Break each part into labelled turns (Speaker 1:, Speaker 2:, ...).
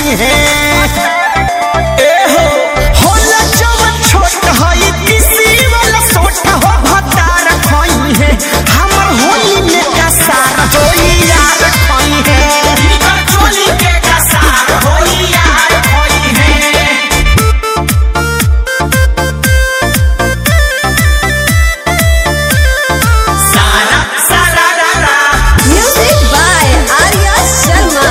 Speaker 1: खई है ए हो होला जवन छोट हई किसी वाला सोट हो भतार खई है हमर होली में कसार होई यार खई है
Speaker 2: इनकर चोली के कसार होई यार होई है सारा सारा रा रा
Speaker 3: Music by Arya Sharma.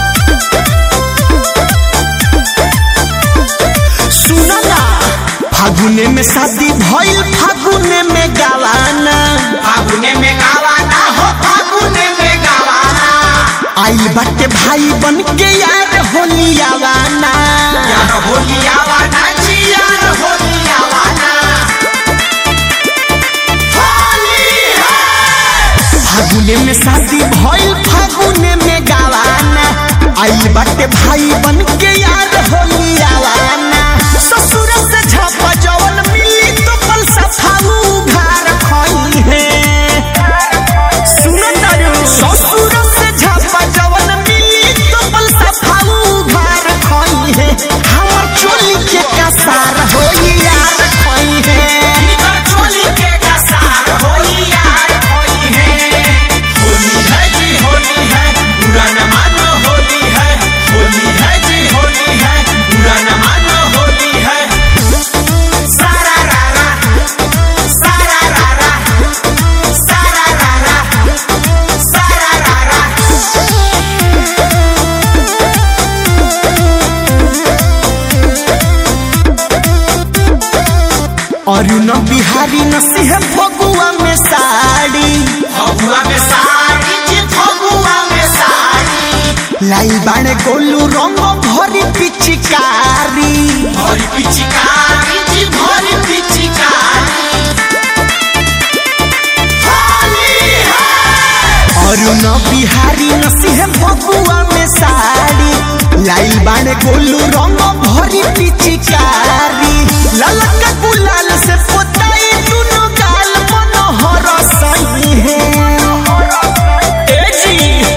Speaker 1: सुनो ना फागुने में शादी भइल फागुने में गवाना
Speaker 2: फागुने में गावाना हो फागुने में गावाना
Speaker 1: आइल बाटे भाई बन के यार होली आवाना
Speaker 2: यार होली आवाना जी यार होली आवाना होली है
Speaker 1: फागुने में शादी भइल फागुने में गवाना आइल बाटे भाई बन के यार होली आवाना ससुर से झपा जवन मिली तो पल सफाऊ घर खई है सुनो तारू ससुर से झपा जवन मिली तो पल सफाऊ घर खई है हमर चोली के कसार होई यार खई है
Speaker 2: इनकर चोली के कसार होई यार होई है होली है जी होली है बुरा न मानो होली है होली है जी होली है बुरा न मानो होली है सारा रा रा सारा रा रा सारा रा रा सारा रा रा
Speaker 1: अरुण बिहारी नसीह फगुआ में साड़ी
Speaker 2: फगुआ में साड़ी जी फगुआ में साड़ी
Speaker 1: लाई बाणे गोलू रंग भरी पिचकारी
Speaker 2: भरी पिचकारी जी भरी पिचकारी होली है
Speaker 1: अरुण बिहारी नसीह फगुआ में साड़ी लाई बाणे गोलू रंग भरी पिचकारी ललका गुलाल से पोताई दुनो गाल मनोहर सही है ए जी